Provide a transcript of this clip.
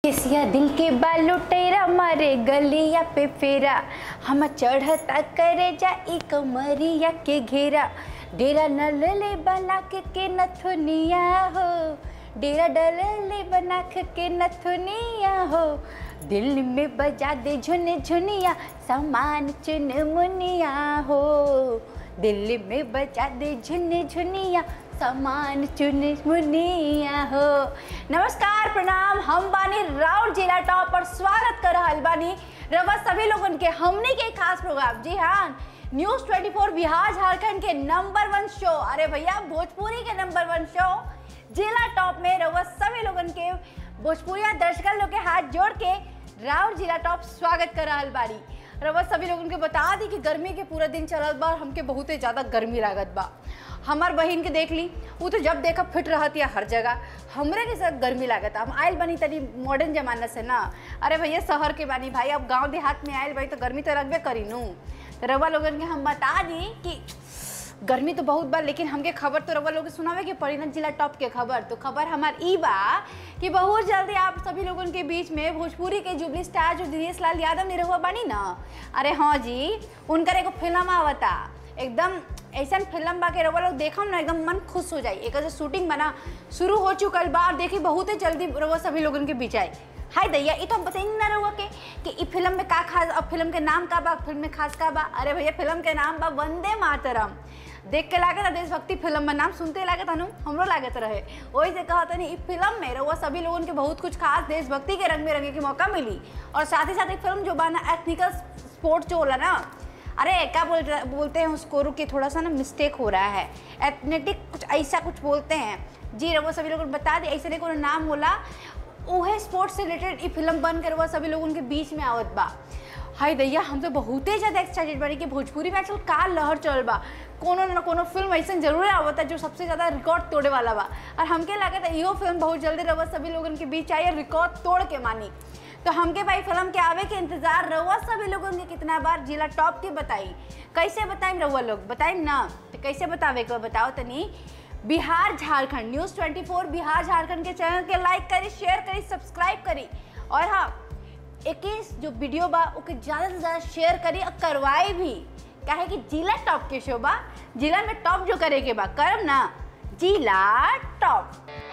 केसिया दिल के बाल लुटेरा मारे गलिया पे फेरा हम चढ़ता करे जा ई कमरिया के घेरा डेरा नलले बना के के नथुनिया हो डेरा डलले बना के के नथुनिया हो दिल में बजा दे झुन झुनिया सामान चुन मुनिया हो दिल में बजा दे झुन झुनिया सामान चुन मुनिया हो नमस्कार प्रणाम हम बानी राउर जिला टॉप पर स्वागत कर रहल बानी रवा सभी लोगन के हमने के खास प्रोग्राम जी हाँ न्यूज 24 बिहार झारखंड के नंबर वन शो अरे भैया भोजपुरी के नंबर वन शो जिला टॉप में रवा सभी लोगन के भोजपुरिया दर्शक लोग के हाथ जोड़ के राउर जिला टॉप स्वागत कर रहल बाड़ी रवा सभी लोगन के बता दी कि गर्मी के पूरा दिन चलल बा और हमके बहुते ज़्यादा गर्मी लागत बा हमार बहिन के देख ली वो तो जब देखा फिट रहती है हर जगह हमरे के साथ गर्मी लागत हम आयल बनी तनी मॉडर्न जमाना से ना अरे भैया शहर के बानी भाई अब गांव देहात में आयल भाई तो गर्मी तो लगबे करी नू तो रवा लोगन के हम बता दी कि गर्मी तो बहुत बा लेकिन हमके खबर तो रवा लोग के सुनावे के पड़ी ना जिला टॉप के खबर तो खबर हमार ई बा कि बहुत जल्दी आप सभी लोगन के बीच में भोजपुरी के जुबली स्टार जो दिनेश लाल यादव निरहुआ बानी ना अरे हाँ जी उनकर एगो फिल्म आवता एकदम ऐसा फिल्म बा के रवा लोग देखम ना एकदम मन खुश हो जाई एक जो शूटिंग बना शुरू हो चुकल बा और देखी बहुत जल्दी रवा सभी लोगन के बीच आई हाय दैया ये तो हम बताएंगे ना रहुआ के कि ई फिल्म में का खास अब फिल्म के नाम का बा फिल्म में खास का बा अरे भैया फिल्म के नाम बा वंदे मातरम देख के लागत देशभक्ति फिल्म में नाम सुनते लागत हनु हमरो लागत रहे वही से कहा तनी इस फिल्म में रहुआ सभी लोगन के बहुत कुछ खास देशभक्ति के रंग में रंगे के मौका मिली और साथ ही साथ एक फिल्म जो बाना एथनिकल स्पोर्ट जो होला ना अरे क्या बोल बोलते हैं उसको रुक के थोड़ा सा ना मिस्टेक हो रहा है एथनेटिक कुछ ऐसा कुछ बोलते हैं जी रहुआ सभी लोगों को बता दें ऐसे नहीं कोनो नाम होला उहे स्पोर्ट्स से रिलेटेड ई फिल्म बन कर वह सभी लोगों के बीच में आवत बा हाय दैया हम तो बहुते ज़्यादा एक्साइटेड बानी कि भोजपुरी में आजकल का लहर चल बा कोनो न कोनो फिल्म ऐसा जरूर आवता जो सबसे ज़्यादा रिकॉर्ड तोड़े वाला बा और हमके लगा था इहो फिल्म बहुत जल्दी रहुआ सभी लोगन के बीच आई और रिकॉर्ड तोड़ के मानी तो हमके भाई फिल्म के आवे के इंतजार रहुआ सभी लोगन के कितना बार जिला टॉप के बताई कैसे बताइम रहुआ लोग बताइम ना तो कैसे बतावे को बताओ तनी बिहार झारखंड न्यूज़ 24 बिहार झारखंड के चैनल के लाइक करी शेयर करी सब्सक्राइब करी और हाँ एक जो वीडियो बा ओके ज़्यादा से ज़्यादा शेयर करी और करवाए भी काहे कि जिला टॉप के शो बा जिला में टॉप जो करे के बा करम ना जिला टॉप